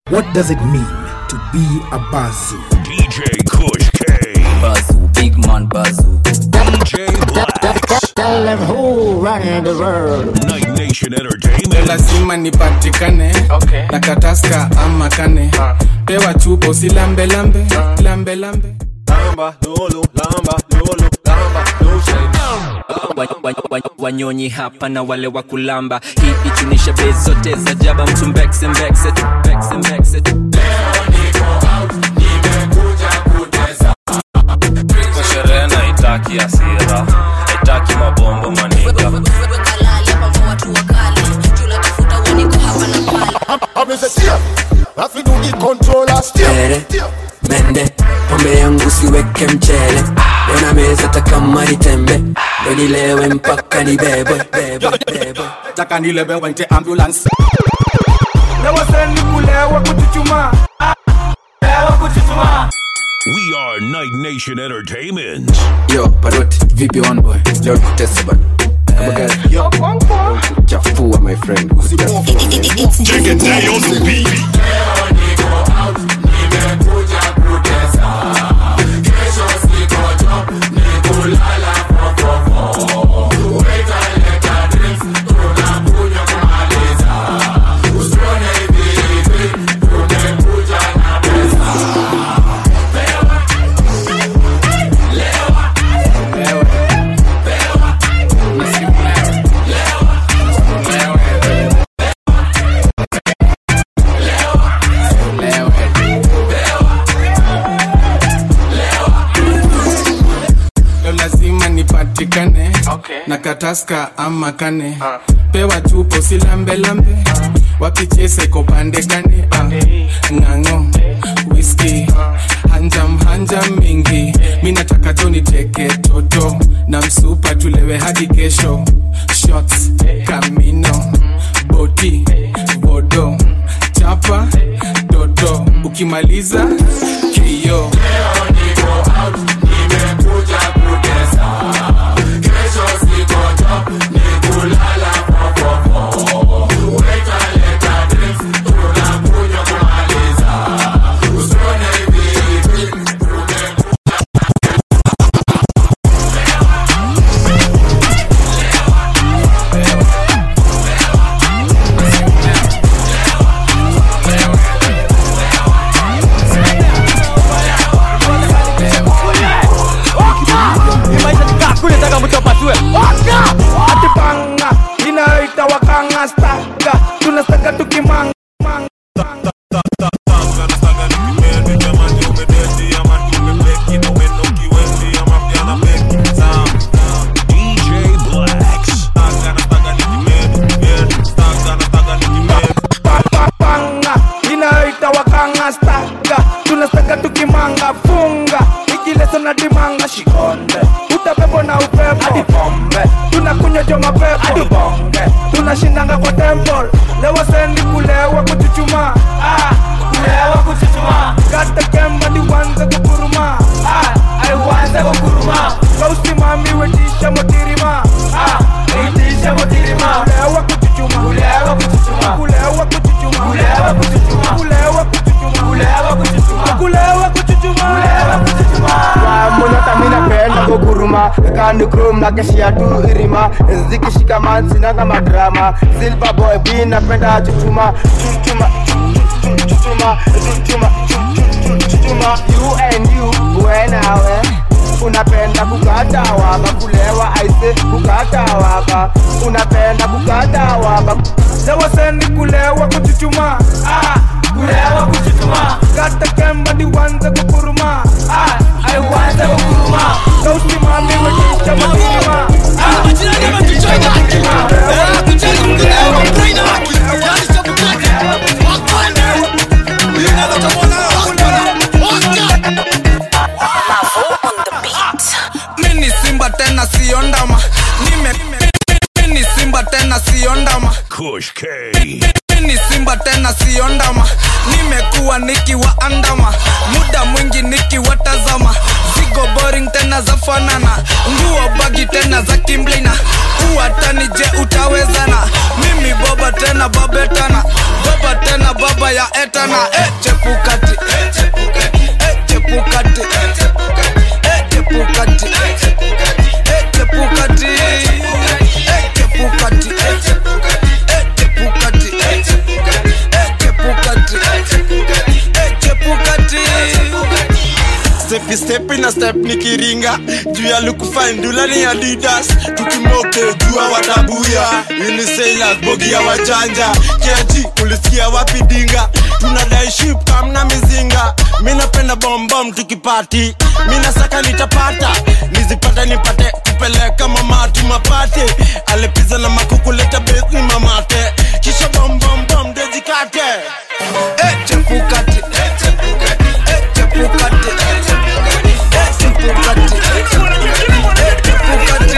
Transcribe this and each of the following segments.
What does it mean to be a Bazu? DJ Kush K. Bazoo, big man Bazoo. DJ Blacks. Tell them who run the world. Night Nation Entertainment. lazima nipatikane Okay. na kataska ama kane pewa chupa usilambe lambe lambe lambe Lamba, lolo, lamba, lolo, lamba, lotion. Wa- wa- wa- wanyonyi hapa na wale wa kulamba hii ichunisha bei zote za jaba mtu mbekse mbekse tu, mbekse mbekse tu. Kwa sherehe na itaki asira itaki mabombo maniga kalale pamba watu wakale tunatafuta uaniko hapa na pale I'm in the steer. Have to do the controller steer. Tere, mende pombe yangu siweke mchele leo na meza takama nitembe ndo nilewe mpaka nibebwe bebwe bebwe taka nilebe waite ambulance nawaseni kulewa kuchuchuma lewa kuchuchuma We are Night Nation Entertainment. yo paroti vipi one boy leo kutesa bana kama gari chafua my friend usichafua Take a day on the beat. leo lazima nipatikane Okay. na kataska ama kane pewa chupa usilambe lambe wapichese kopande kane Ah, ng'ang'o whisky hanjam hanjam mingi mi nataka tu niteke toto na msupa tulewe hadi kesho shots kamino boti bodo chapa toto ukimaliza kio kunetaka mtu apasue atipanga inayoita wakanga staka tunastaka tukimanga DJ Blacks. panga inayoita wakanga staka tunastaka tukimanga funga ikileso na dimanga shikonde utapepo na upepo hadi pombe tunakunywa jo mapepo hadi bonge tunashindanga kwa temple lewa sendi kulewa kuchuchuma ah, kulewa kuchuchuma kata kemba niwanze kukuruma ah, aiwanze kukuruma kausimami wetisha motirima ah, wetisha motirima kulewa kuchuchuma kulewa kuchuchuma kulewa kuchuchuma kulewa kuchuchuma kulewa kuchuchuma kulewa kuchuchuma kulewa kuchuchuma kulewa kuchuchuma monyota minapenda kuguruma kandukrum na keshia tu irima zikishika mansinanga madrama silver boy b napenda chuchuma chuchuma chuchuma chuchuma chuchuma you and you wenawe unapenda kukata waba kulewa aise kukata waba unapenda kukata waba lewa sendi kulewa kuchuchuma ah, kulewa kuchuchuma kata kemba niwanze kukuruma ah, aiwanze kukuruma kausimami wetisha motirima ah, mini simba tena sio ndama nime mini simba tena sio ndama Kush K. mini simba tena sio ndama nimekuwa nikiwaandama muda mwingi nikiwatazama zigo boring tena tena za fanana nguo bagi tena za kimblina uwatani je utawezana mimi boba tena babetana boba tena baba ya etana e chepukati e chepukati e chepukati e chepukati e chepukati e chepukati e chepukati e chepukati e chepukati stepi stepi na step nikiringa juu ya lukufandula ni adidas tukimoke jua watabuya unisailas bogi ya wajanja keji ulisikia wapi dinga tunadai ship kamna mizinga mi napenda bombom tukipati mi nasaka nitapata nizipata nipate kupeleka mamati mapate alepiza na makukuleta besi mamate kisha bombombom dezikate e chepukati e chepukati e chepukati e chepukati e chepukati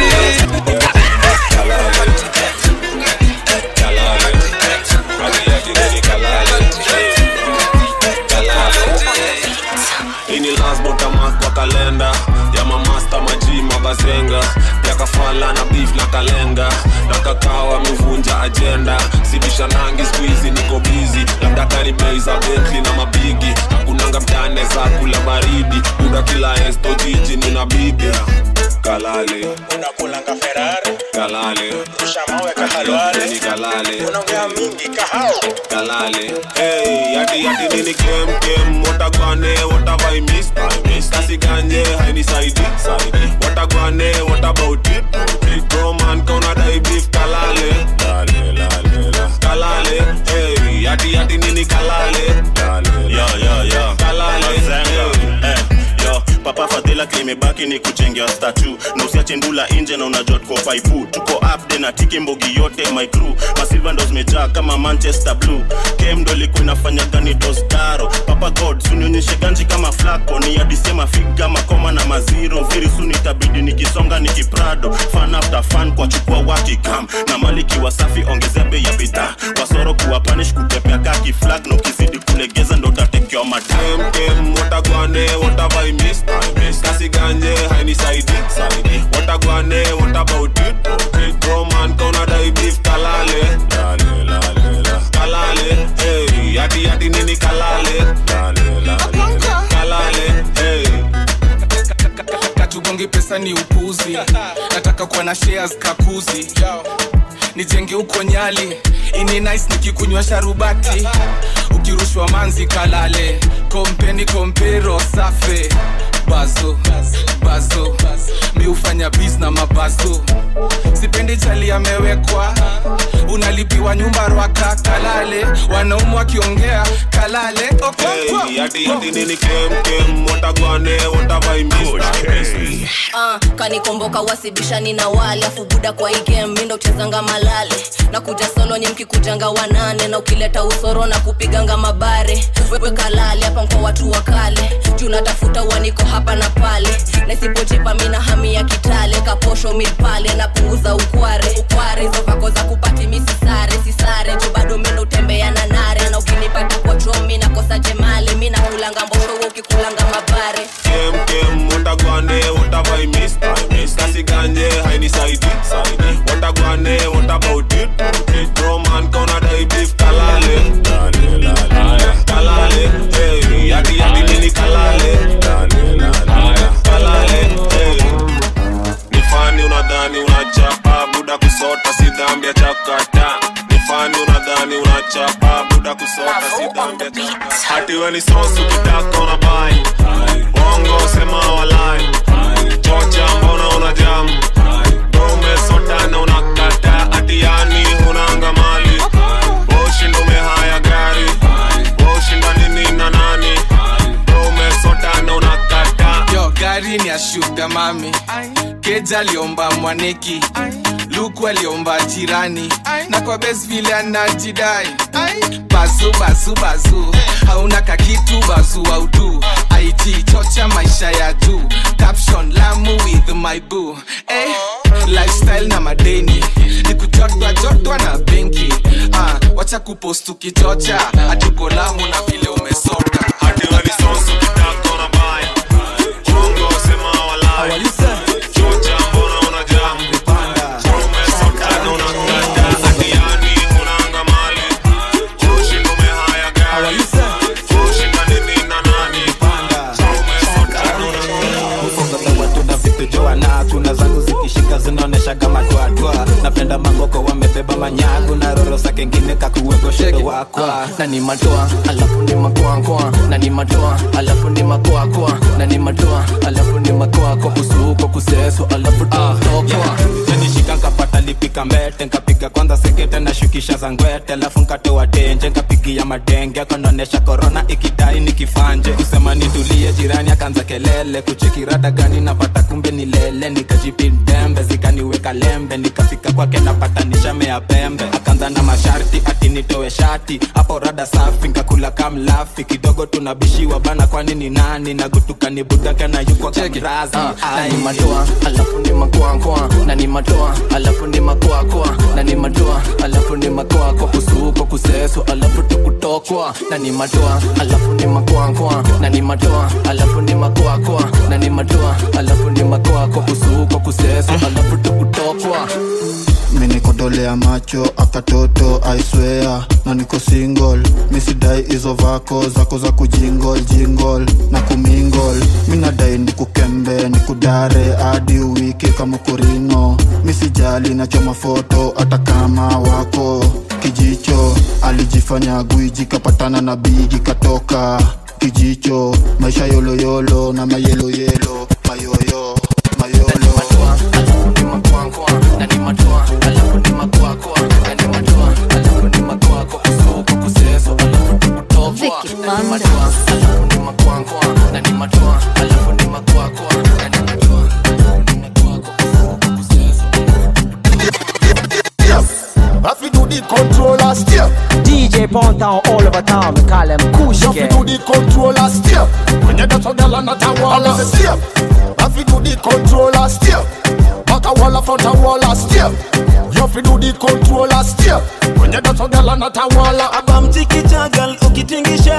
ini lasbotamas kwa kalenda ya mamasta maji mabazenga pia kafala na beef na kalenga na kakao amevunja ajenda sibisha nangi skuizi niko bizi labda kani bei za betli na mabigi hakunanga mtane za kula baridi buda kila esto jiji nina bibi kalale unakulanga ferari kalale ushamaweka halwale ni kalale unaongea mingi kahao kalale hey yati yati nini kem kem watagwane watavai miss I miss kasi ganje haini saidi saidi watagwane what about it bro man kauna dai beef kalale lale lale la kalale hey yati yati nini kalale lale yo yo yo kalale Mazenga. Eh, yo papa fadhila klimebaki ni kuchengea statu na usiache ndula nje na unajua tuko paipu tuko upde na tiki mbogi yote my crew masilva ndo zimejaa kama manchester blue kem ndo ilikuwa inafanya gani dostaro papa god sunionyeshe ganji kama flako ni adisema figa makoma na maziro very soon itabidi nikisonga nikiprado fan after fan kwa chukua wakikam na maliki wasafi ongezea bei ya bidhaa wasoro kuwa panish kutepea kaki flag na ukizidi kulegeza ndo utatekewa madam kem kem watagwane watavai miss I miss kasi ganje haini saidi saidi watagwane what about it bro man kauna dai beef kalale lale lale la kalale hey yati yati nini kalale lale lale la kalale hey katugongi pesa ni upuzi nataka kuwa na shares kakuzi nijenge huko nyali ini nice nikikunywa sharubati ukirushwa manzi kalale kompeni kompero safe bazo bazo mi hufanya bis na mabazo sipendi chali amewekwa unalipiwa nyumba rwaka kalale wanaumu wakiongea kalale okonkwo hey yati yati nini kem kem watagwane watavai miss I miss Ah, kanikomboka wasibishani na wale afu buda kwa hii game mi ndo uchezanga malale na kuja solo ni mkikujanga wanane na ukileta usoro na kupiganga mabare wewe kalale hapa mko watu wa kale juu natafuta uaniko hapa na pale na isipojipa mi na hami ya kitale kaposho mid pale napunguza ukware ukware hizo vako za kupati mi sisare sisare juu bado mi ndo utembea na nare na ukinipata kwa chomi nakosa jemali mi nakulanga mbosho wewe ukikulanga mabare kem kem watagwane watavai miss I miss kasi ganje haini saidi saidi watagwane what about it bro man kauna dai beef kalale lale lale kalale hey yati yati nini kalale lale lale kalale hey ni fani unadhani unachapa buda kusota si dhambi ya chakata ni fani unadhani unachapa buda kusota si dhambi ya chakata hati we ni sosu kitaka unabai bongo sema walai chocha mbona una jamu umesotana unakata hati yani hunanga mali ushindo umehaya gari ushinda nini na nani umesotana unakata yo gari ni ya shuga mami keja aliomba mwaneki luku aliomba jirani na kwa bes vile anajidai bazu bazu bazu hauna kakitu bazu audu it chocha maisha ya juu caption lamu with my boo eh, lifestyle na madeni nikujotwa jotwa na benki ah, wacha kupost ukichocha hatuko lamu na vile umesota hati we ni sosu kitaka unabai bongo sema walai wanapenda mangoko wamebeba manyagu na roro sa kengine kakuwego shedo wakwa na ni matoa alafu ni makoakoa na ni matoa alafu ni makoakoa na ni matoa alafu ni makoako kusuko kuseso alafu totokoa nishika nkapata lipika mbete nkapiga kwanza sekete na shukisha za ngwete alafu nkatoa tenje nkapigia madenge kanaonesha korona ikidai nikifanje kusema nitulie jirani akaanza kelele kuchekirada gani napata kumbe ni lele nikajipindembe zikaniweka lembe nikafika kwake napata nishamea pembe akaanza na masharti ati nitoe shati hapo rada safi nkakula kamlafi kidogo tunabishiwa bana kwani ni nani nagutuka ni budaka na yuko kamrazi na ni matoa alafu ni makoakoa na ni matoa alafu ni makoakoa na ni matoa alafu ni makoako kusuko kuseso alafu tukutokwa na ni matoa alafu ni makoakoa na ni matoa alafu ni makoakoa na ni matoa alafu ni makoako kusuko kuseso alafu tukutokwa minikodolea macho akatoto aiswea na niko single misidai hizo vako zako za kujingol jingol na kumingol minadai nikukembe nikudare hadi uwiki kama kurino misijali nachoma foto hata kama wako kijicho alijifanya gwiji kapatana na bigi katoka kijicho maisha yoloyolo na mayeloyelo mayoyo mayolo na ni matoa alafu ni makoakoa na ni matoa alafu ni makoako kusuko kuseso alafu tukutokwa na ni matoa alafu ni makoakoa na ni matoa alafu ni makoakoa na ni matoa Have to do the controller step. DJ Pound Town all over town, we call them Kush You have to do the controller step. When you dance on the land at a wall, I say step. Have to do the controller step. Back a wall, front a wall, a step. You have to do the controller step. When you dance on the land at a wall, a bam tiki tagal ukitingisha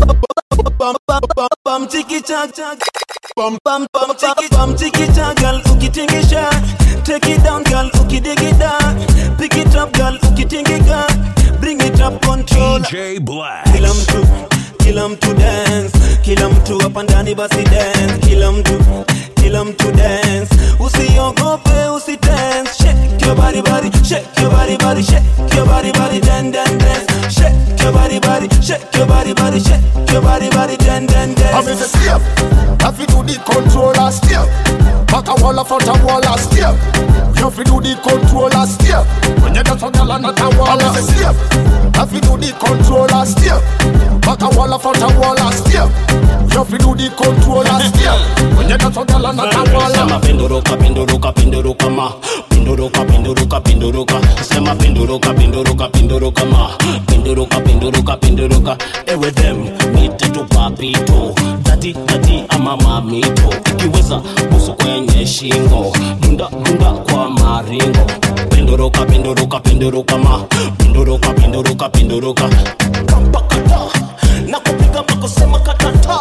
bam bam bam bam tiki tagal bam bam bam tiki bam tiki tagal ukitingisha take it down girl ukidig it down pick it up girl ukitingika bring it up control DJ Black. kila mtu kila mtu dance kila mtu hapa ndani basi dance kila mtu kila mtu dance usiogope usi dance shake your body body shake your body body shake your body body dan dan dance shake your body body shake your body body shake your body body dan dan I dance mean, say step. Have to do the controller step. Back a wall, front a wall, a step. You have to do the controller step. When you dance on the land at a wall, I say step. Have to do the controller step. Back a wall, front a wall, a step. You have to do the controller step. When you dance on the land at a wall, sema penduruka penduruka penduruka ma penduruka penduruka penduruka sema penduruka penduruka penduruka ma penduruka penduruka penduruka ewe them mite tu papito dati dati ama mamito ikiweza busu kwenye shingo dunda dunda kwa maringo penduruka penduruka penduruka ma penduruka penduruka penduruka kampakata na kupiga makosema katata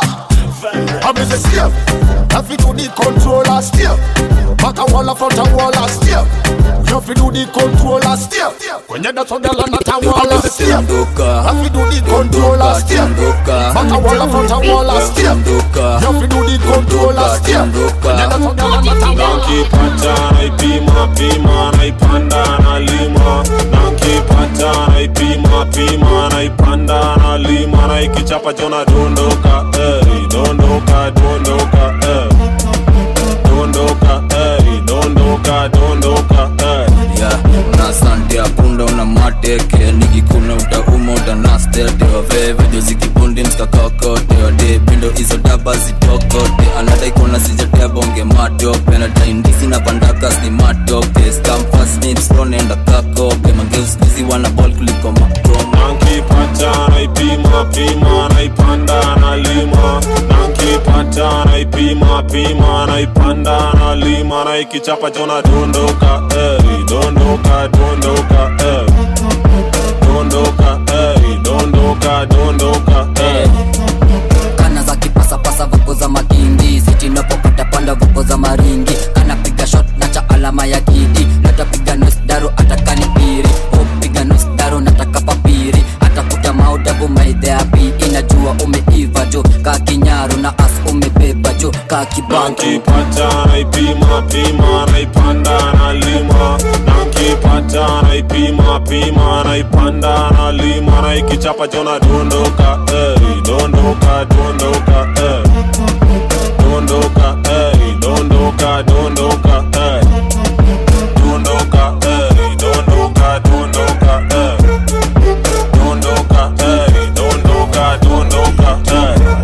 I mean, say step. Have to do the controller step. Back a wall, front a wall, a step. You have to do the controller step. When you dance on the land at a wall, I say step. Have to do the controller step. Back a wall, front a wall, a step. You have to do the controller step. When you dance on the land at a wall. nankipata naipima pima naipanda nalima nankipata naipima pima naipanda nalima naikichapa chona dondoka ey, dondoka dondoka ey. dondoka ey, dondoka dondoka ey. ya na sante ya punda una mateke nikikuna utauma utanastete waveve jozikibundi mskakakote wade pindo hizo daba zitokote anadaikona sijatebonge matope nadaindisi na pandakas ni matoke skamfasnipsronenda kakope mageuskizi wana bol kuliko makoma nankipata naipima pima naipanda nalima nankipata naipima pima naipanda nalima naikichapa chona dondoka ey, dondoka dondoka ey. dondoka ey, dondoka dondoka ey. kana za kipasapasa vuko za makindi sitinapopata panda vuko za maringi anapiga shot na cha alama ya kidi natapiga nosdaro atakani piri upiga nosdaro nataka papiri atakuta maudabu maidheapi inajua umeiva jo ka kinyaru na as umebeba jo ka kibantu nankipata naipima pima naipanda nalima nanki nikipata naipima pima naipanda nalima naikichapa chona dondoka hey, dondoka dondoka hey. dondoka hey, dondoka dondoka hey. dondoka hey, dondoka dondoka hey. dondoka hey, dondoka dondoka hey.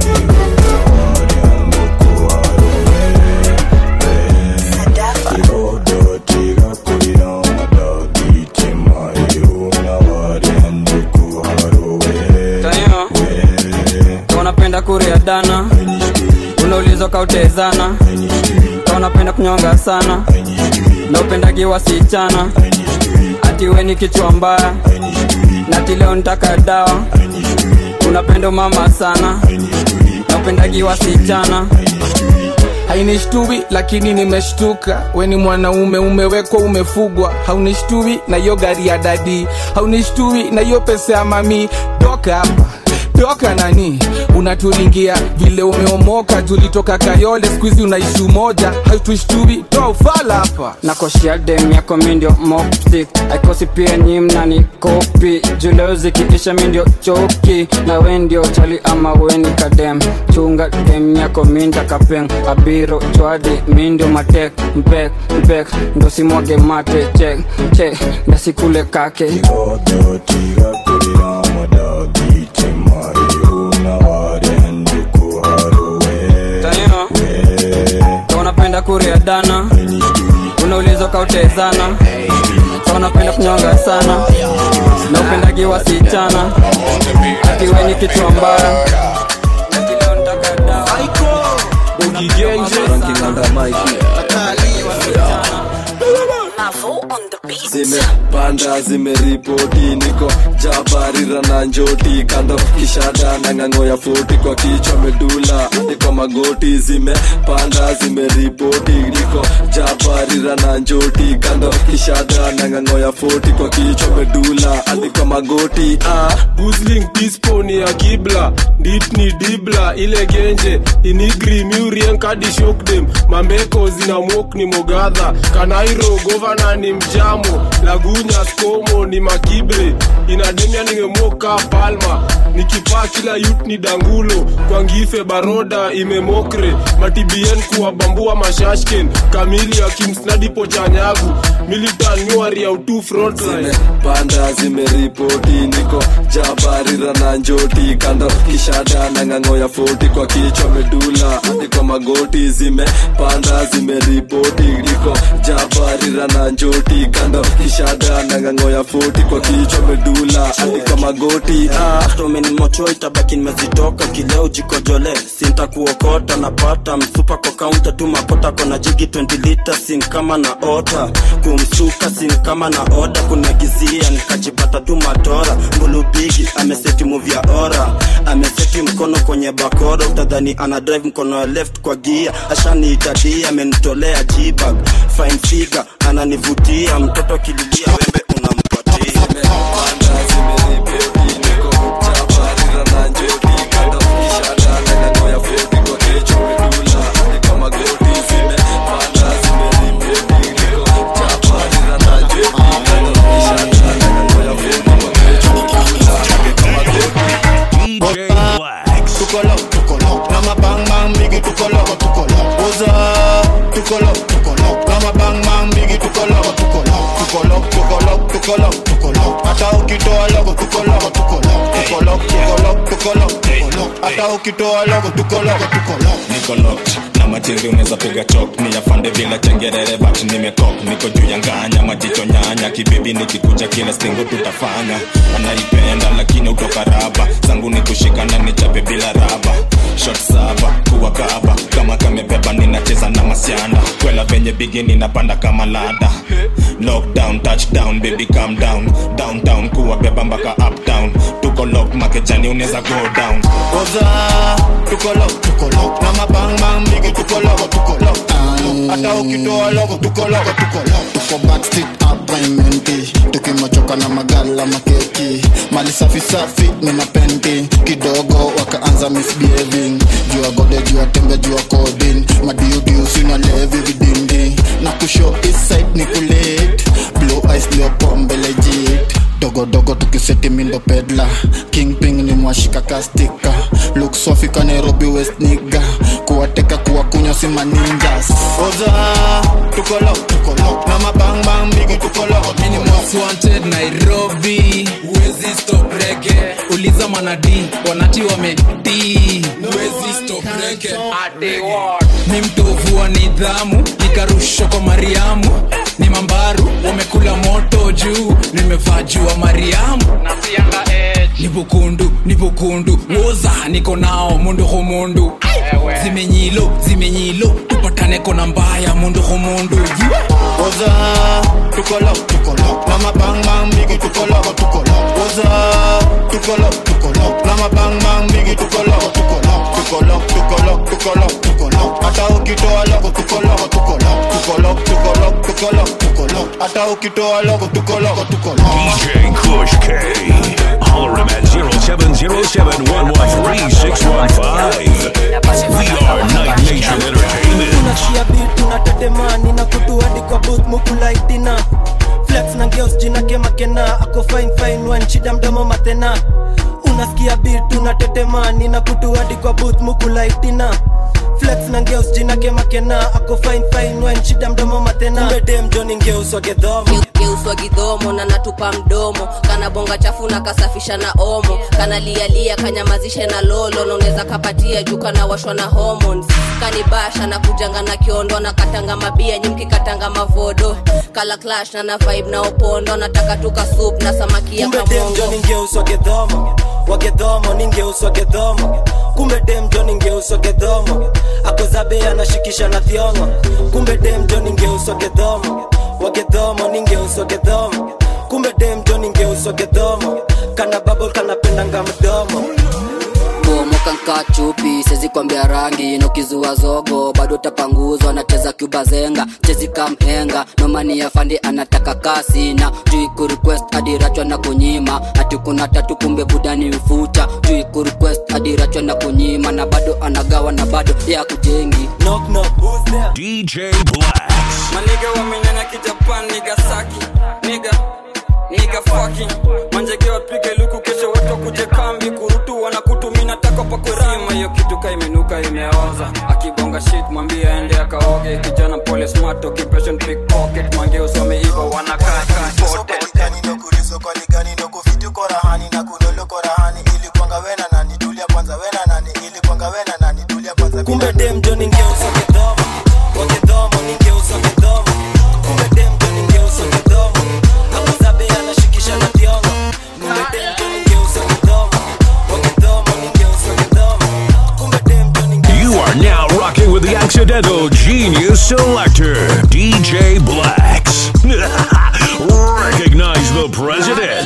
Tanyo, unapenda kuria dana unaulizwa kautezana Ka unapenda kunyonga sana na upendagi wasichana ati we ni kichwa mbaya nati leo nitaka dawa unapenda mama sana na upendagi wasichana hainishtui lakini nimeshtuka weni mwanaume umewekwa umefugwa haunishtui na hiyo gari ya dadi haunishtui na hiyo pesa ya mami toka hapa toka nani unaturingia vile umeomoka tulitoka kayole skuizi unaishi umoja hautushtui toa ufala hapa nakoshia dem yako mindio mopsik aikosi pia nyi mnani kopi juleo zikiisha mindio choki na we ndio chali ama weni kadem chunga dem yako minda kapeng abiro chwadi mindio matek mpek mpek ndo simwage mate chek chek ndasikule kake Tanyo, Ka unapenda kuria dana unaulizwa kautezana Ka unapenda kunyonga sana na upendagi wasichana ati we ni kichwa mbaya zimepanda zimeripoti niko jabarira na njoti kando kishada na ng'ang'o ya foti kwa kichwa medula niko magoti zimepanda zimeripoti niko jabarira na njoti kando kishada na ng'ang'o ya foti kwa kichwa medula niko magoti ah. Gusling pisponi ya kibla dit ni dibla ile genje inigri murien kadi shokdem mambeko zina mok ni mogadha kanairo govana ni mjamo lagunya skomo ni makibre inademia ningemoka palma nikipaa kila yut ni dangulo kwa ngife baroda imemokre matibien kuwabambua mashashken kamili akimsnadi pochanyagu militan nyuari ya utu frontline panda zimeripoti niko jabarira na njoti kando kishada na ng'ang'o ya foti kwa kichwa medula niko magoti zimepanda zimeripoti niko jabarira na njoti kando kishada na ng'ang'o ya foti kwa kichwa medula niko magoti ah. tomenimocho itabaki nimezitoka kileo jikojole sintakuokota napata msupa kwa kaunta tu makota kona jigi 20 lita sin kama na ota kumsuka sin kama na oda kuniagizia nikajipata tu matora mbulubigi ameseti muvi ya ora ameseti mkono kwenye bakora utadhani ana drive mkono ya left kwa gia ashaniitadia amenitolea jibag fine figure ananivutia mtoto kililia wembe unampatia tukolo tukolo kama bang bang bigi tukolo tukolo oza tukolo tukolo kama bang bang bigi tukolo tukolo tukolo tukolo tukolo tukolo hata ukitoa logo tukolo tukolo tukolo tukolo tukolo tukolo hata ukitoa logo tukolo tukolo niko locked na matiri unaweza piga chok ni yafande bila chengerere but nimekok niko juu ya nganya majicho nyanya kibibi nikikuja kila stingo tutafanya anaipenda lakini utoka raba zangu ni kushikana nichape bila raba shot saba kuwa kaba kama kamebeba ninacheza na masianda kwela venye bigi ninapanda kama lada lockdown touchdown baby calm down downtown kuwa beba mpaka uptown tuko lock makejani unaweza go down oza tukolo tukolo kama bang bang bigi tukolo tukolo hata ukitoa logo tuko logo tuko logo tuko backstreet appointmenti tukimachoka na magala makeki mali safi safi ni mapenti kidogo wakaanza misbehaving jua gode jua tembe jua kodin madiudiu sina levi vidindi na kusho eastside ni kulit blue eyes leo pombe legit dogodogo tukiseti mindo pedla kingping ni mwashika kastika luk sofika nairobi west niga kuwateka kuwakunywa si maninjas oza tuko logo tuko logo na mabang bang bigi tuko logo Mimi ni most wanted Nairobi Wezi stop rege Uliza manadi Wanati wameti Wezi stop rege Ni mtovu wa nidhamu Nikarushwa kwa Mariamu Ni mambaru Wamekula moto juu Nimevaa juu wa Mariamu Ni bukundu Ni bukundu Woza niko nao Mundu humundu Zimenyilo Zimenyilo Tupatane kona mbaya Mundu humundu oza tuko logo tuko logo na mabang bang bigi tuko logo tuko logo oza tuko logo tuko logo na mabang bang bigi tuko logo tuko logo tuko logo tuko logo tuko logo tuko logo hata ukitoa logo tuko logo tuko logo tuko logo tuko logo tuko logo tuko logo hata ukitoa logo tuko logo tuko logo DJ Kush K. Holler him at 0707-113-615. We are Night Nation Entertainment. tunashia bit tunatetemani na kutu hadi kwa booth mukulaitina flex na ngeos jina kemakena ako fine fine wan shida mdomo matena unasikia bit tunatetemani na kutu hadi kwa booth mukulaitina flex na ngeos jina kemakena ako fine fine wan shida mdomo matena umedem joni ngeuswa gedhomo geuswa gidhomo na natupa mdomo kana bonga chafu na kasafisha na omo kana lialia kanyamazishe na lolo naunaweza kapatia juu kana washwa na hormones kanibasha na kujanga na kiondo na katanga mabia nyimki katanga mavodo kala clash na na vibe na opondo nataka tuka soup na samaki ya kumbe dem kamongo jo ningeuswa gedhomo wagedhomo ningeuswa gedhomo kumbe dem jo ningeuswa gedhomo akozabe anashikisha na thiongo kumbe dem jo ningeuswa gedhomo wagedhomo ningeuswa gedhomo kumbe dem jo ningeuswa gedhomo kana babol kanapendanga mdomo bomoka nka chupi sezi kwambia rangi nokizua zogo bado tapanguzwa nacheza cuba zenga chezi kamhenga nomani ya fandi anataka kasi na jui kurequest adirachwa na kunyima ati kuna tatu kumbe budani ufuta jui kurequest adirachwa na kunyima na bado anagawa na bado ya kujengi knock knock who's there DJ Black. maniga wamenyanya kijapan niga saki niga niga fucking manjege wapige luku kesho watu wakuje kambi kurutu wanakutumina tako pakurama hiyo kitu ka imenuka imeoza akibonga shit mwambie aende akaoge kijana pole smart occupation pickpocket mange usome hivyo wanakaa imported kumbe dem jo ningeuswa gedhomo wagedhomo ningeuswa gedhomo kumbe dem jo ningeuswa gedhomo akozabe anashikisha na thiongo kumbe dem jo ningeuswa gedhomo wagedhomo ningeuswa gedhomo kumbe dem jo You are now rocking with the accidental genius selector, DJ Blacks. Recognize the president.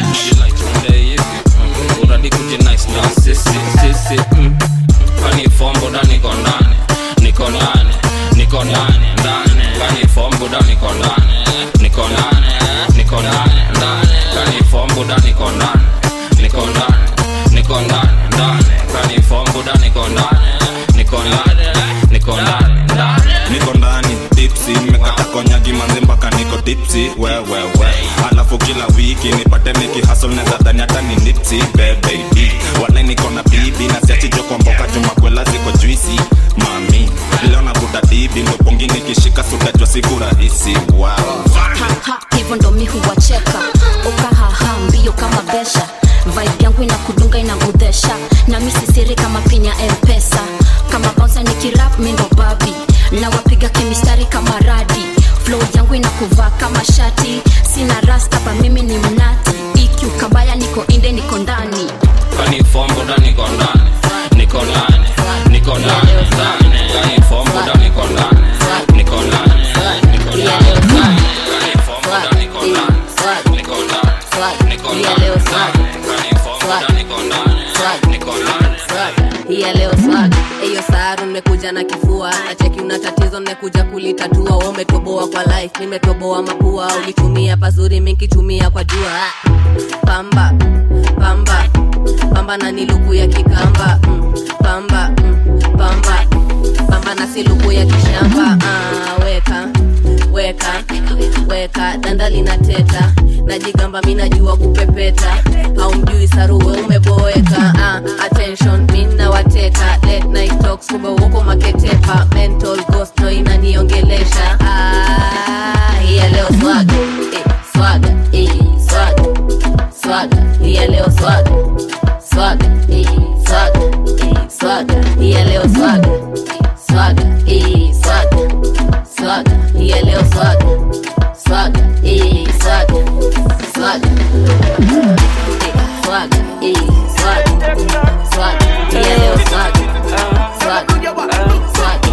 uradi kujinice na sisi sisi mm. kani fombo da niko ndani niko ndani niko ndani ndani kani fombo da niko ndani niko ndani niko ndani ndani kani fombo da niko ndani niko ndani niko ndani ndani kani fombo da niko ndani niko ndani niko ndani ndani niko ndani tipsi nimekata konyagi manzi mpaka niko tipsi wewewe alafu kila wiki nipate nikihasol neza dhani hata ni nipsi bebeidi wale niko na bibi na siachijo kwa mboka jumakwela ziko juisi mami leo navuta dibi ndopongi nikishika sutajwa siku rahisi wow. Ha, hivyo ndo mi huwacheka ukahaha mbio kama besha vibe yangu inakudunga inagudhesha na mi sisiri kama pin ya mpesa kama bonsa nikirap mi ndo babi na wapiga kimistari kama radi flow yangu inakuvaa kama shati sina rasta pa mimi ni mnati ikiu kabaya niko inde niko ndani kani fombo da niko ndani niko ndani niko ndani ndani kani fombo da niko ndani niko ndani niko ndani kani fombo da niko ndani niko ndani niko ndani kani fombo da niko ndani niko ndani hii ya leo swag eyo saru nimekuja na kifua nacheki una tatizo nimekuja kulitatua we umetoboa kwa life nimetoboa mapua ulitumia pazuri minkitumia kwa jua pamba pamba pamba na niluku ya kikamba mm, pamba mm, pamba pamba na siluku ya kishamba ah, weka weka weka danda linateta najigamba mi najua kupepeta haumjui saruwe umeboeka ah, attention mi nawateka late night talks kumbe uko maketepa mental ghost no inaniongelesha ah, hiya leo swaga eh, swaga eh, swaga swaga hiya leo swaga swaga eh, swaga eh, swaga hiya leo swaga swaga eh, swaga swaga hiya leo swaga swaga eh, swaga swaga eh, swaga eh, swaga swaga hiya leo swaga swaga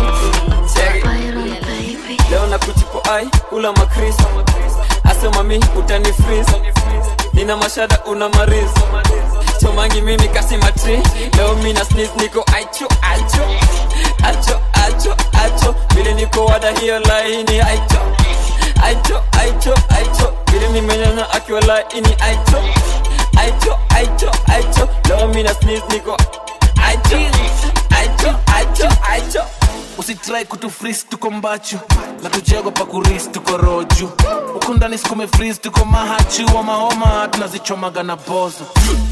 leo na kuchipo ai kula makris asema mi utani freeze. nina mashada una mariz chomangi mimi kasi matri leo mina sneeze niko aicho aicho acho acho acho vile niko wada hiyo laini aicho aicho aicho aicho vile nimenyanya akiwa laini aicho aicho aicho aicho leo mina sneeze niko aicho aicho aicho aicho usitrai kutufris tuko mbachu na tujego pa kuris tuko roju huku ndani sikume fris tuko mahachi wamaoma tunazichomaga na bozo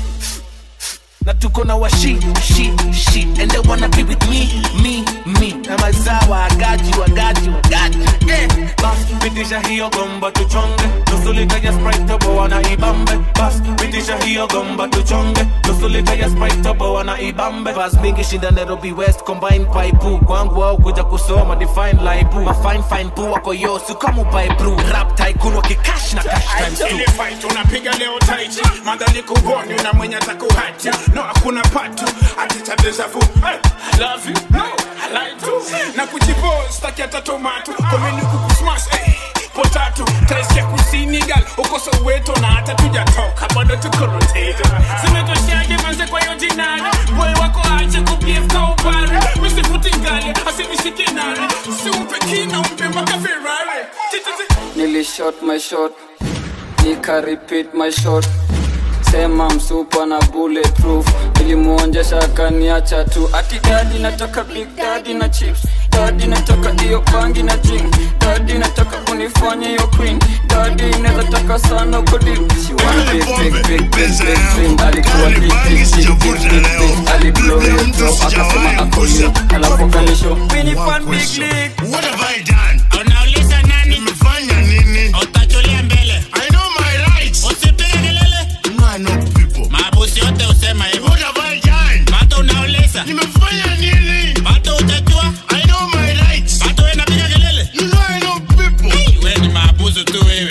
na tuko na washi shi shi and they wanna be with me me me na mazawa agaji wagaji wagaji eh bas pitisha hiyo gomba tuchonge nusulika ya sprite tobo wana ibambe bas pitisha hiyo gomba tuchonge nusulika ya sprite tobo wana ibambe bas mingi shinda Nairobi West combine pipe kwangu au kuja kusoma define laibu ma fine fine pu wako yo si kama upae brew rap tycoon wakikash na cash times Ile two fight unapiga leo taiti madhali kuboni na mwenye atakuhati no hakuna patu aticha deja vu hey, I love you no I like to na kujibo staki hata tomato komeni kukusmash hey, potato taiskia kusini gal uko soweto na hata tujatoka bado tuko rotato zimetoshaje manze kwa hiyo jinani boy wako ache kubiefka upare misifuti ngali asinishike nani siumpe kina umpe mpaka ferrari Tititi. nilishot my shot nika repeat my shot sema msupa na bulletproof ilimuonjesha akaniacha tu ati dadi nataka big dadi na chips dadi nataka hiyo bangi na jing dadi nataka kunifanya hiyo queen dadi inaweza taka sana kodi She wanna big, big, big, big, big dream. alikuwa big, big, big, big, big, big. aliblow hiyo drop akasema ako new alafu kanisho mini fan big league What have I done? Unauliza nani? Nimefanya nini? Utachulia mbele. I know my rights. Usipige kelele. No, I know people. Maabusi yote usema hivyo. What have I done? Bado unauliza. Nimefanya nini? Bado utajua. I know my rights. Bado wewe unapiga kelele. You know I know people. Hey, wewe ni maabusu tu wewe.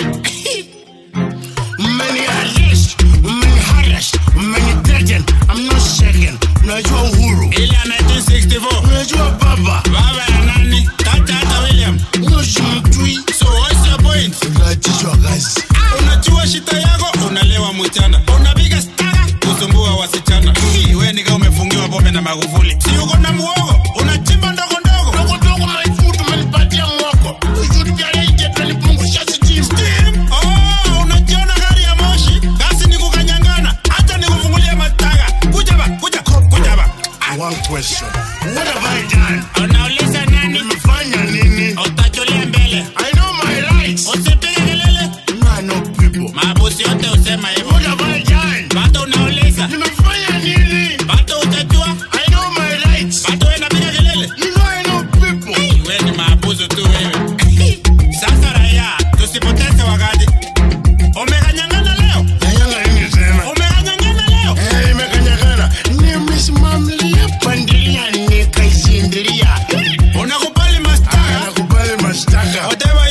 Mmeniarrest, mmeniharrass, mmenithreaten. I'm not shaken. Unajua Uhuru. Ile ya 1964. Unajua baba. Baba ya nani? Tata hata William. Usimtui. So what's your point? Unatishwa kazi. Unajua shida yako, unalewa mchana. Unapiga stara, kusumbua wasichana. Hii wewe ni kama umefungiwa pombe na Magufuli. Si uko na muogo, unachimba ndogo ndogo. Ndogo ndogo maifutu umenipatia mwoko. Ushuru pia reje tunipungusha steam. Steam? Oh, unajiona gari ya moshi. Basi ni kukanyangana. Hata nikufungulia matanga. Kuja ba, kuja, kuja ba. One question. What have I done? Unauliza nani? Nimefanya nini? Utachulia mbele. I know my rights. Usipige kelele. No, I know people. Maabusi yote usema hivyo. What have I done? Bado unauliza. Nimefanya nini? Bado utajua. I know my rights. Bado wewe unapiga kelele. You know I know people. Hey, wewe ni maabusu tu wewe. Sasa raia, tusipoteze wakati. Umekanyangana leo? Kanyanga nini tena? Umekanyangana leo? Eh, imekanyangana. Nimesimamlia pandilia nikaisindilia. Unakubali mashtaka? Nakubali mashtaka. Whatever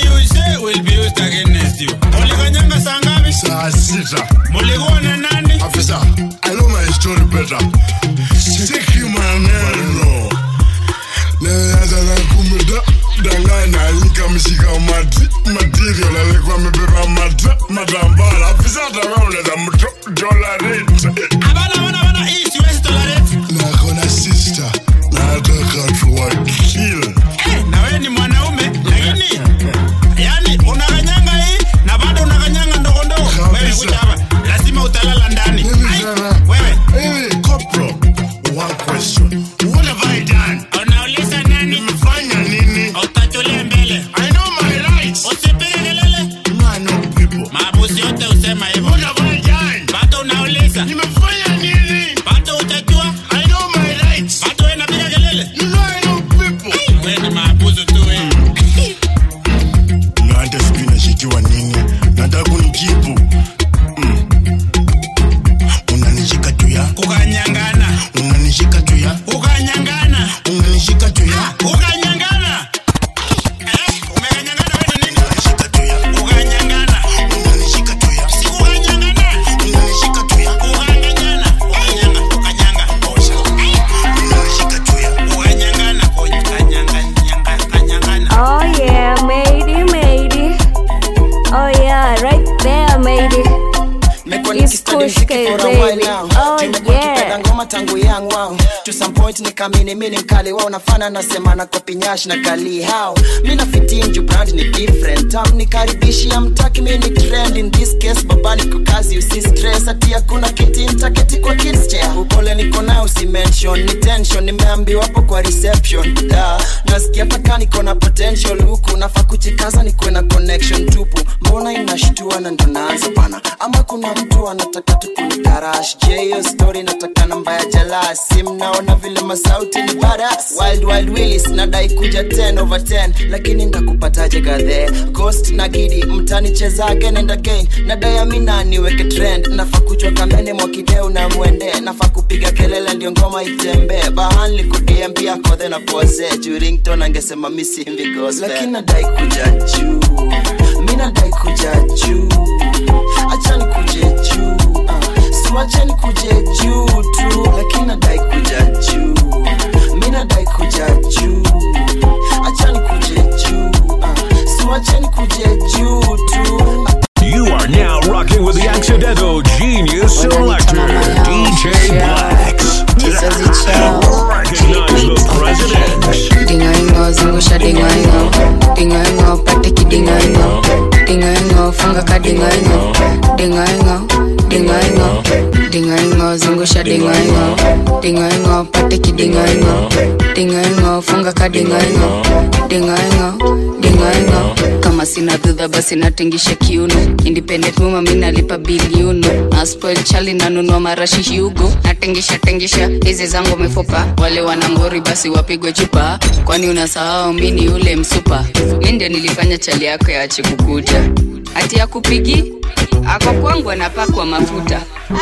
point nikamini mini mkali wao nafana nasema na kopinyash na kali hao mi na fitinju brand ni different tam nikaribishia mtaki mi ni trend in this case baba niko kazi usi stress ati hakuna kiti ntaketi kwa kids chair upole niko nayo usi mention ni tension nimeambiwa hapo kwa reception da nasikia paka niko na potential huku nafaa kuchikaza nikuwe na connection tupu mbona inashtua na ndo naanza bana ama kuna mtu anataka tukunikarash je hiyo story nataka namba ya jalasi mnaona vile masauti ni baras wild wild willis nadai kuja 10 over 10 lakini ndakupataje gadhe ghost na gidi mtanicheza again and again nadai amina niweke trend nafaa kuchwa kamene mwakideu na mwende nafaa kupiga kelele ndio ngoma itembee bahan likudiambia kodhe na pose jurington angesema misimbi gospel lakini nadai kuja juu mi nadai kuja juu achani kuje juu uh, siwachani kuje juu tu lakini nadai kuja juu mi nadai kuja juu achani kuje juu uh, siwachani kuje juu tu You are now rocking with the accidental genius selector, DJ Blacks. Recognize the president. dingoingo zungusha dingoingo dingoingo pate kidingoingo dingoingo funga ka dingoingo dingoingo dingoingo dingoingo zungusha dingoingo dingoingo pate kidingoingo dingoingo funga ka dingoingo dingoingo dingoingo kama sina dhudha basi natingisha kiuno independent muma mi nalipa biliuno naspoil chali nanunua marashi hugo natingisha tingisha hizi zangu mifupa wale wanangori basi wapigwe chupa kwani unasahau mi ni ule msupa mi ndio nilifanya chali yako yache kukuja hati ya kupigi ako kwangu anapakwa mafuta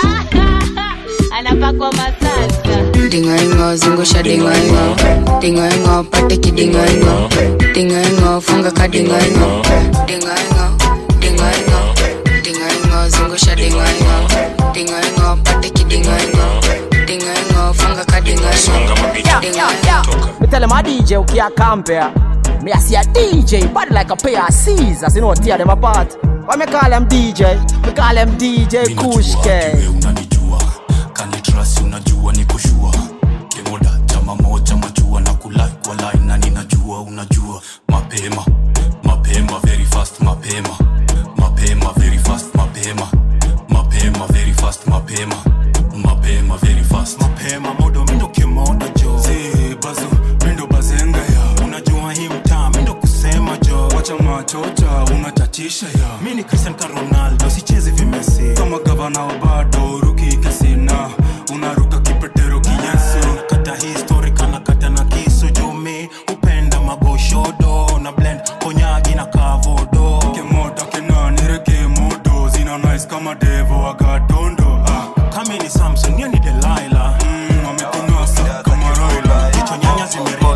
anapakwa masasa dingoingo zungusha dingoingo dingoingo pate kidingoingo dingoingo funga ka dingoingo dingoingo dingoingo dingoingo zungusha dingoingo dingoingo pate kidingoingo dingoingo funga ka dingoingo dingoingo Me tell him a DJ who can't compare. Me I see a DJ, body like a pair of scissors. You know, tear them apart. Why me call him DJ? Me call him DJ Kushke. kanitrasi unajua ni kushua kemoda chama moja majua na kulai kwa line na ninajua unajua mapema mapema very fast mapema mapema very fast mapema mapema very fast mapema mapema very fast mapema modo mindo kemoda jo zi bazo mindo bazenga ya unajua hii mtaa mindo kusema jo wacha machocha unatatisha ya mi ni cristian ka ronaldo sichezi vimesi kama gavana wa bado ruki kasina unaruka kipetero kiyesu nakata histori kanakata na kisu jumi upenda magoshodo na blend konyagi na kavodo kemoda kenanire kemodo zina nice kama devo agatondo ah. kami ni samson niyo ni delaila mm, amekunasa kama roila kichwa nyanya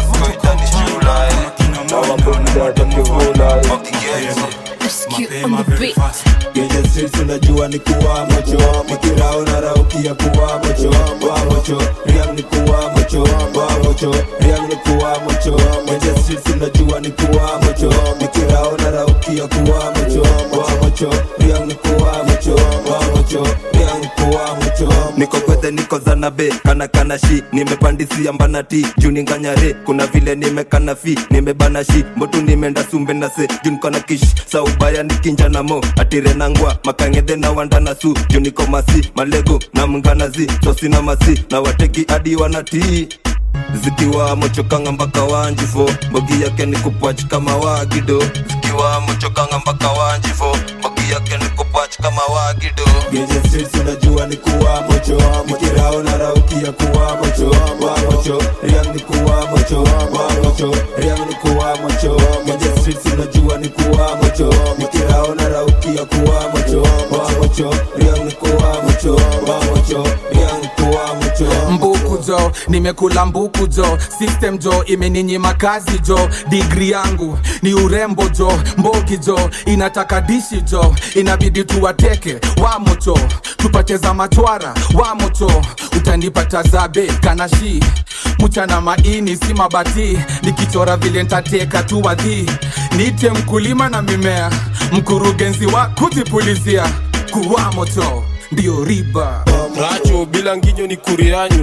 Genje streets unajua ni kuwa mocho Mikirao na rauki ya kuwa mocho Wa mocho, riang ni kuwa mocho Wa mocho, riang ni kuwa mocho Genje streets unajua ni kuwa mocho Mikirao na rauki ya kuwa mocho Wa mocho, riang ni kuwa mocho Wa mocho, riang ni kuwa mocho niko kwete niko zanabe kana kana shi nimepandisia mbanati juu ninganyare kuna vile nimekana fi nimebana shi mbotu nimeenda sumbe na se juu niko na kish sa ubaya nikinja na mo atire nangwa makangedhe na wandana su juu niko masi malego na mnganazi sosi na masi na wateki hadi wanatii zikiwa mochokanga mpaka wanjifo mbogi yake ni kupach kama wagido zikiwa mochokanga mpaka wanjifo mbogi yake ni kupach kama wagido Genje streets unajua ni kuwa mocho Mikirao na rauki ya kuwa mocho Wa mocho, riang ni kuwa mocho Wa mocho, riang ni kuwa mocho Genje streets unajua ni kuwa mocho Mikirao na rauki ya kuwa mocho Wa mocho, riang ni kuwa mocho Wa mocho, riang ni kuwa mocho mbuku jo nimekula mbuku jo system jo imeninyima kazi jo digri yangu ni urembo jo mbogi jo inataka dishi jo inabidi tuwateke wamocho tupate za machwara wamocho utanipata zabe kanashi mchana maini si mabati nikichora vile ntateka tu wadhi nite mkulima na mimea mkurugenzi wa kujipulizia kuwa moto ndio riba racho bila nginyo ni kurianyu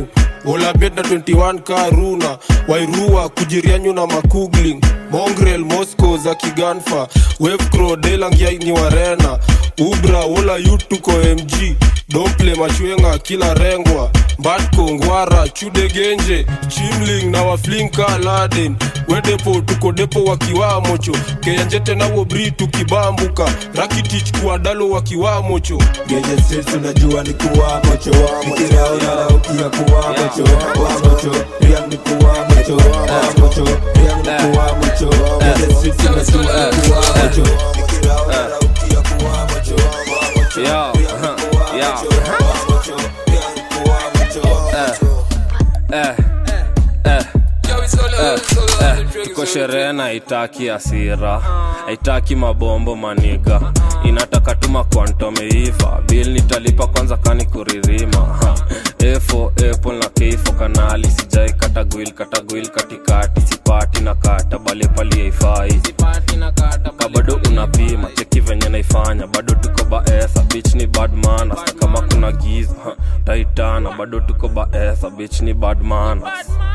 olabet na 21 karuna wairua kujirianyu na makugling mongrel moscow za kiganfa wevcro delangiai ni warena ubra wola yutuko mg domple machwenga kila rengwa mbatko ngwara chudegenje chimling na waflinka laden wedepo tuko depo wakiwamocho keyanjete nawo bri tukibambuka rakitich kuadalo wakiwamocho Genje streets unajua ni kuwa mocho Nikirao na raukia kuwa mocho Wa mocho, Riang ni kuwa mocho Wa mocho, Riang ni kuwa mocho Genje streets unajua ni kuwa mocho Nikirao na raukia kuwa mocho Wa mocho, Yo, Riang ni kuwa yo. mocho Wa mocho, Riang ni kuwa mocho Eh, eh, eh, eh. tuko sherehe na haitaki asira haitaki mabombo maniga inataka tuma kwantomeiva bil nitalipa kwanza kani kuririma Ha. efo apple na keifo kanali sijai katagwil katagwil katikati sipati na kata bale pali haifai ka bado unapima cheki venye naifanya bado tuko baesa bich ni badmana kama kuna giza ha, taitana bado tuko baesa bich ni badmana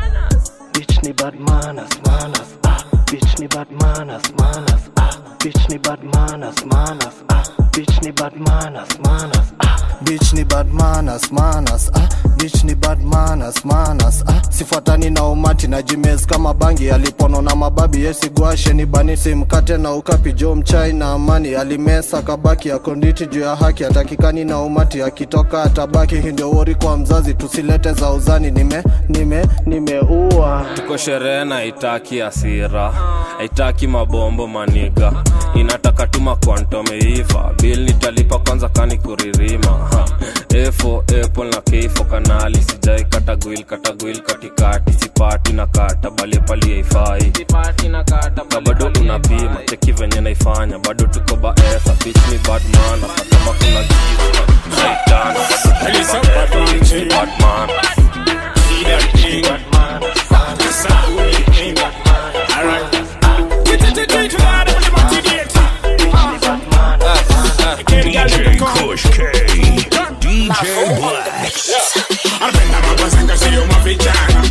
Bitch ni bad manners, manners, ah. Bitch ni bad manners, manners, ah. Bitch ni bad manners, manners, ah. Bitch ni bad manners, manners, ah. bitch ni bad manners, manners, ah. bitch ni bad manners, manners, ah. sifuatani na umati na jimes kama bangi alipono na mababi yesigwashe ni banisi mkate na ukapi jo mchai na amani alimesa kabaki akonditi juu ya haki atakikani na umati akitoka atabaki hii ndio wori kwa mzazi tusilete za uzani nime nime nimeua tuko sherehe na haitaki asira haitaki mabombo maniga inataka tuma kwantomeiva bil nitalipa kwanza kani kuririma Ha. efo apple na keifo kanali sijai katagwil katagwil katikati sipati na kata bale pali haifai ka bado unapima cheki venye naifanya bado tuko baesa bich ni badmana kama kuna giza naitana bado tuko baesa bich ni badmana DJ Kush K. DJ Blacks. Anapenda mabazenga sio mavijana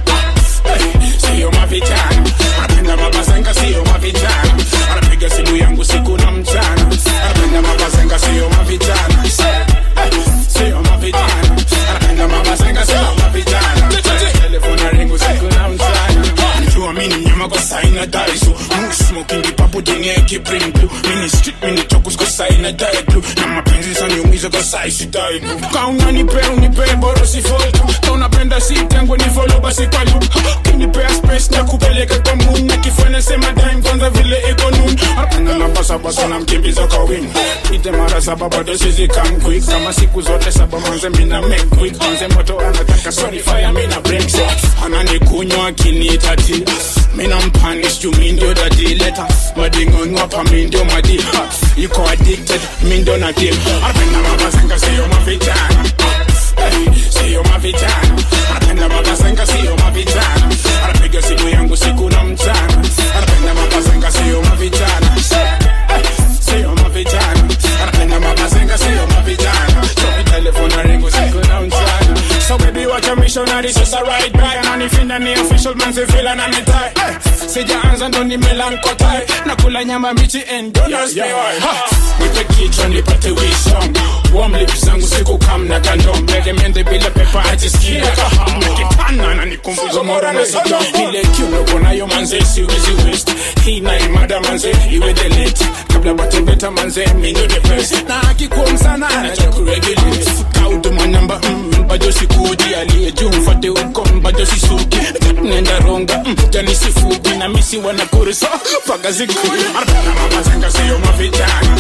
Eh, sio mavijana anapenda mabazenga sio mavijana anapiga simu yangu siku na mchana anapenda mabazenga sio mavijana Eh, sio mavijana anapenda mabazenga sio mavijana telefona ringu siku na mchana Najua mini mnyama kwa saina daisu Moon smoking the papo denye ki bring blue Mini street mini chokus kwa saina die blue Na mapenzi saniumiza kwa sai si die blue Kauna nipe unipe boro si foltu Kaunapenda si tengwe ni follow basi kwa loop Kinipea space na kupeleka kwa moon Na kifanya sema time kwanza vile iko noon Anapenda mapasa basa na mkimbiza kwa wing Ite mara saba bado sisi come quick Kama siku zote saba manze mina make quick Manze moto anataka sorry fire mina break Ananikunywa akinitati Mina mpanish juu mi ndio dadi leta Madingonwa pa mi ndio madi Ha, Yuko addicted mi ndio na deal Anapenda mabazenga siyo mavijana Eh, Siyo mavijana Anapenda mabazenga siyo mavijana Anapiga simu yangu siku na mchana Anapenda mabazenga siyo mavijana Eh, Siyo mavijana Anapenda mabazenga siyo mavijana So mi telefona ringu siku na mchana So baby watch a missionary sasa right back Ananifinda ni official man si feel ananitai Eh, Sijaanza ndo nimelankotai Nakula nyama mbichi and don't ask me why Ha, Nipe kichwa nipate wisdom Warm lips zangu siku kam na kandom Mende bila pepa ajisikia kaham Nikipana na nikumbuzo mora na sodom Ile kiuno konayo manze siwezi waste Hii na imada manze iwe delete Kabla batembeta manze minyo the best Na akikuwa msana anacha kuregulate Kaudu manamba mm, bado sikudi aliye juu mfate uko bado sisuki Nenda ronga mm, jani sifuki na misi wanakuru so Faga ziku Anapenda mabazenga siyo mavijana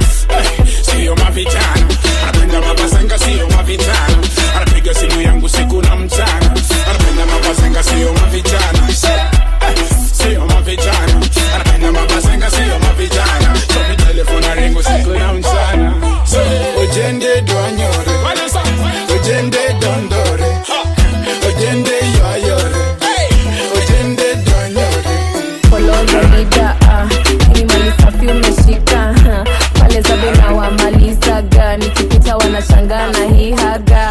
Eh, Siyo mavijana Anapenda mabazenga siyo mavijana Anapiga simu yangu siku na mchana Anapenda mabazenga siyo mavijana Eh, Siyo mavijana Anapenda mabazenga siyo mavijana So mi telefona ringu siku na mchana So ojende dwanyore Ojende dondore Ojende yoyore Ojende dwanyore polololida ni mali safi umeshika ha. pale zabe na wamalizaga nikipita wanashangana hii haga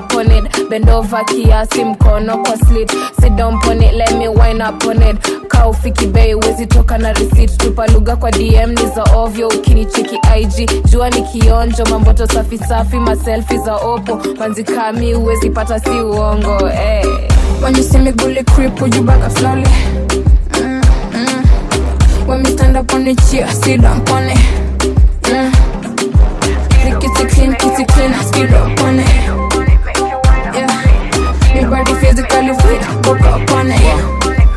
up on it bend over kiasi mkono kwa slit sit down on it let me wine up on it ka ufiki bei wezi toka na receipt tupa lugha kwa dm ni za ovyo ukinicheki ig jua ni kionjo mamboto safi safi maselfi za opo manzikami uwezi pata si uongo hey. When you see me bully creep, would you back up slowly? Mm, mm. When me stand up on the chair, sit down on it. Mm. The kitty clean, kitty clean, skid up on it. Yeah. Me body physically fit, book up on it. Yeah.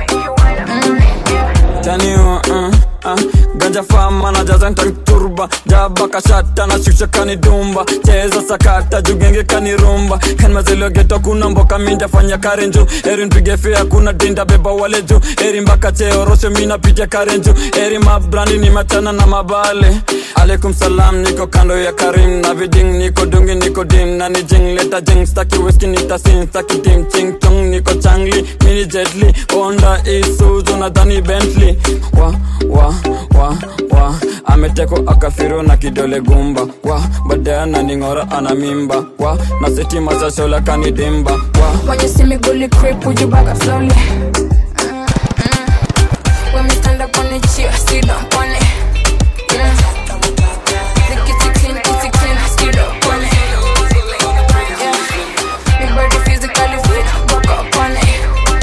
taniwa uh, uh, ganja fama na jaza ntanturba jaba kashata na shusha kanidumba cheza sakata jugenge kanirumba kanmazeliogeto kuna mboka minja fanya karenju eri mpige fea kuna dinda beba wale juu eri mbaka cheorosho mina pitia karenju eri mabrandi ni machana na mabale alaikum salam niko kando ya karim na viding niko dungi niko dim na ni jing leta jing staki whisky nitasin staki dim ching chong niko changli mini jetli onda isuzu nadhani bentley wa wa wa wa ameteko akafiro na kidole gumba wa baadaye ananing'ora ana mimba wa na sitima za shola kanidimba wa When you see me bully creep, would you back up slowly? Mm, mm. When me stand up on the chair, sit down on it. Yeah. The kitty clean, kitty clean, skid up on it. Yeah. Me body physically fit, book up on it.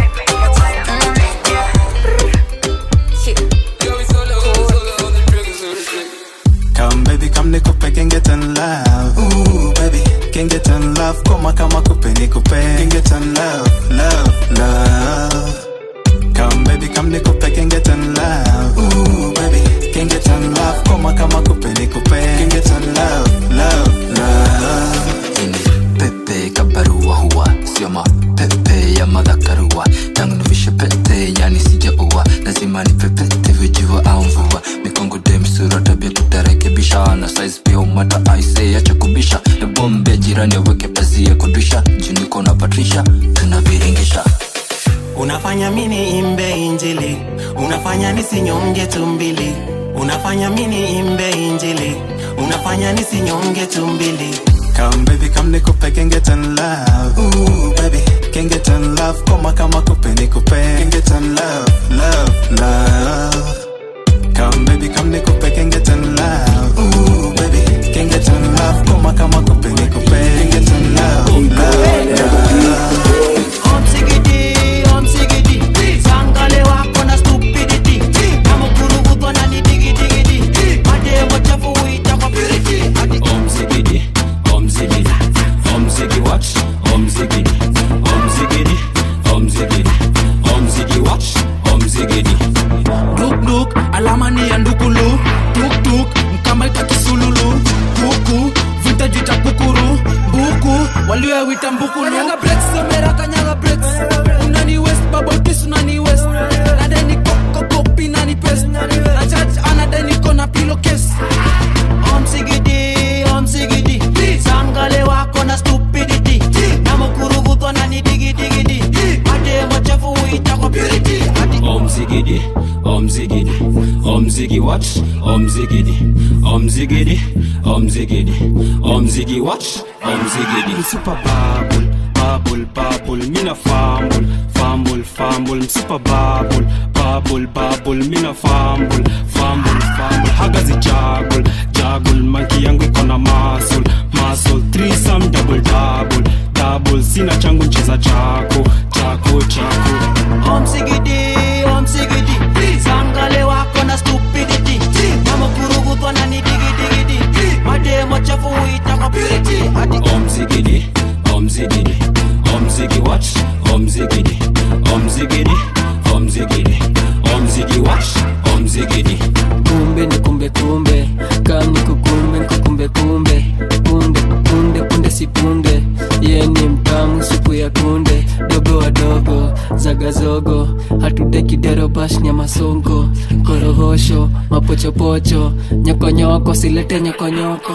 Come baby, come nikupe can get in love. Ooh baby, can get in love. Koma kama kupe nikupe can get in love, love, love. Come baby, come nikupe can get in love. Ooh baby, can get in love. Koma kama kupe nikupe can get in love, love, love. pepe kabarua huwa sio mapepe ya madhakarua tangu nivishe pete yani sijaua lazima ni pepete vijua au mvua mikongo demsura tabia tutarekebisha na size pia umata aise acha kubisha na bombe jirani aweke pazia kudisha juniko na patrisha tunaviringisha unafanya mini imbe injili unafanya nisinyonge tumbili unafanya mini imbe injili unafanya nisinyonge tumbili Come baby, come nikupe can get in love. Ooh baby, can get in love. Koma kama kupe nikupe can get in love, love, love. Come baby, come nikupe can get in love. Ooh baby, can get in love. Koma kama kupe nikupe can get in love, love, love. omsigidi omsigidi sangale wako na stupidity namukurugudwa na nidigidigidi mademo chafu uita kwa purity omzigidi omzigidi omzigi watch omzigidi omzigidi omzigidi omzigi watch omzigidi dukduk alama ni ya ndukulu tuktuk mkamaita kisululu kuku vitajita kukuru mbuku walioyawita mbukulu kanyaga breaks somera kanyaga breaks unani west babotis unani west nadeni kokokopi nani pes na church anadeni kona pilo kes omsigidi omsigidi sangale wako na stupidity namukurugudwa na nidigidigidi mademo chafu uita kwa purity omzigidi omzigidi omzigi watch omzigidi omzigidi omzigidi omzigi watch omzigidi super bubble bubble bubble mina fumble fumble fumble msupa bubble bubble bubble mina fumble fumble fumble hagazi jaggle jaggle manki yangu iko na muscle muscle threesome double double double sina changu ncheza chako chako chako omsigidi omsigidi sangale wako na stupidity namukurugudwa na nidigidigidi mademo chafu uita kwa purity omzigidi omzigidi omzigi watch omzigidi omzigidi omzigidi omzigi watch omzigidi kumbe ni kumbe kumbe kam ni kukumbe ni kukumbe kumbe punde punde punde si punde ye ni mtamu supu ya kunde dogo wadogo zagazogo hatudekidero bash nyama songo korohosho mapochopocho nyokonyoko silete nyokonyoko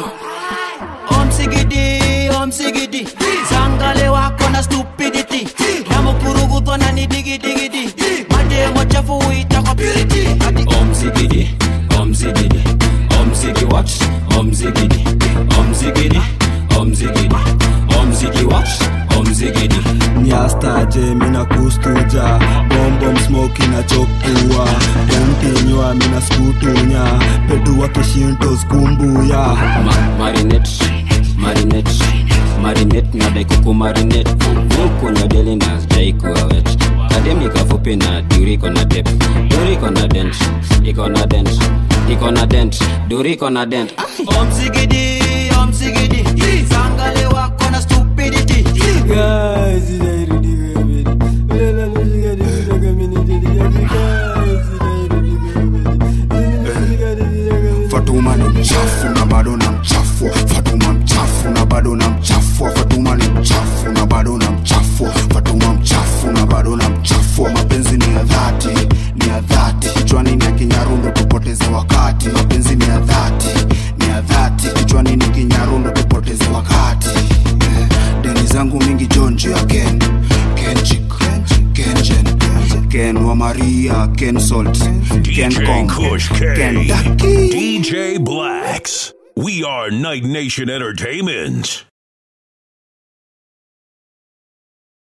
omsigidi omsigidi sangale wako na stupidity namukurugudwa na nidigidigidi mademo chafu uita kwa purity omzigidi omzigidi omzigi watch omzigidi omzigidi omzigidi omzigi watch kustuja bombom smoki na chokua yantinywa mina skutunya pedua kishintos kumbuya Ma- marinate marinate marinate na daikuku marinate vukunya deli na jaikuwa wet kademi kafupi na duriko na dep duriko na dent iko na dent iko na dent duriko na dent omsigidi omsigidi sangale wako na stupidity Guys, fatuma ni mchafu na bado na mchafua fatuma mchafu na bado na mchafua fatuma ni mchafu na bado na mchafua fatuma mchafu na bado na mchafua mapenzi ni ya dhati ni ya dhati kichwani ni ya kinyarundo tupoteze wakati mapenzi ni ya dhati ni ya dhati kichwani ni kinyarundo tupoteze wakati eh, deni zangu mingi jonji ya ken kenchik kenjen ken wa maria ken salt ken DJ kong Kush ken K. daki DJ Blacks. We are Night Nation Entertainment.